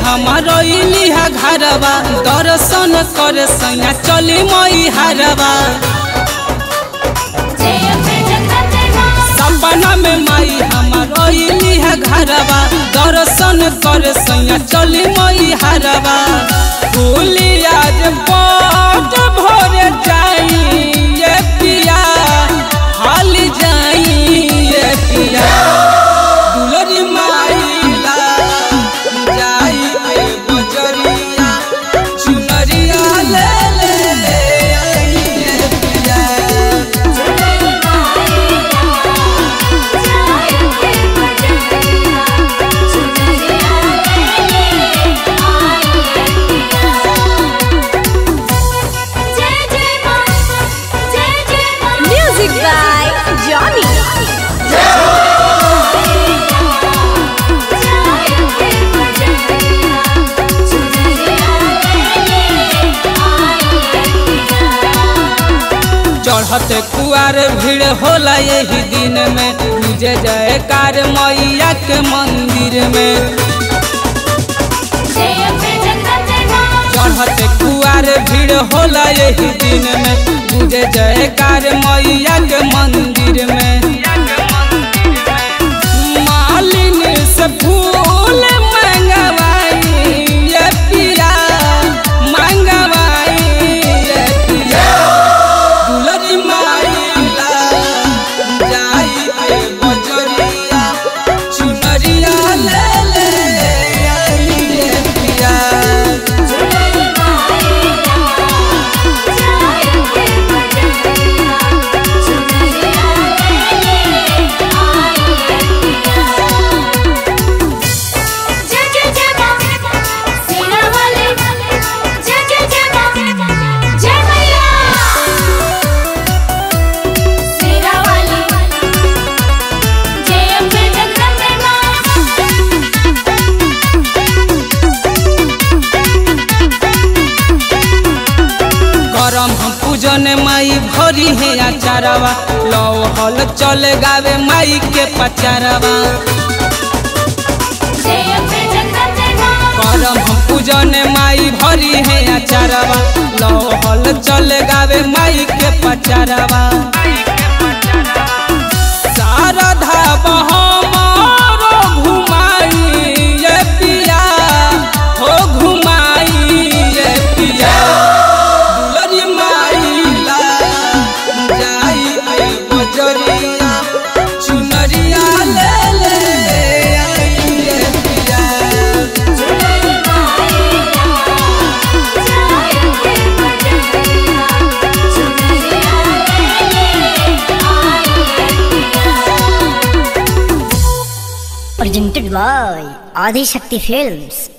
हमार इलिहा घरवा दर्शन करे सैया चली मई हरवा सपना में माई हमार इलिहा घरवा दर्शन करे सैया चली मई हरवा भूली आज बाट भोरे जाई ये पिया हाल जाई ये पिया दुलरी माइला जाई ए बजरिया चुनरिया ले ले ले आई ए पिया Music by Johnny. चढ़ते कुआर भीड़ होला यही दिन में पूजे जयकार मैया के मंदिर में चढ़ते कुआर भीड़ होला यही दिन में पूजे जयकार मैया के मंदिर में मालिन से फूल मंगवाई ये पिया मंगवाई ये पिया दुलरी माइला जाई ए बजरिया चुनरिया ले ले आई ए पिया करम हम पूजन माई भरी है आचारवा लो हल चले गावे माई के पचारवा करम हम पूजन माई भरी है आचारवा लो हल चले गावे माई के पचारवा शारदा बहमारो घुमाई ये पिया हो घुमाई ये पिया दुलरी माइला जाई ए बजरिया चुनरिया ले ले आई ए पिया presented by Adi Shakti Films.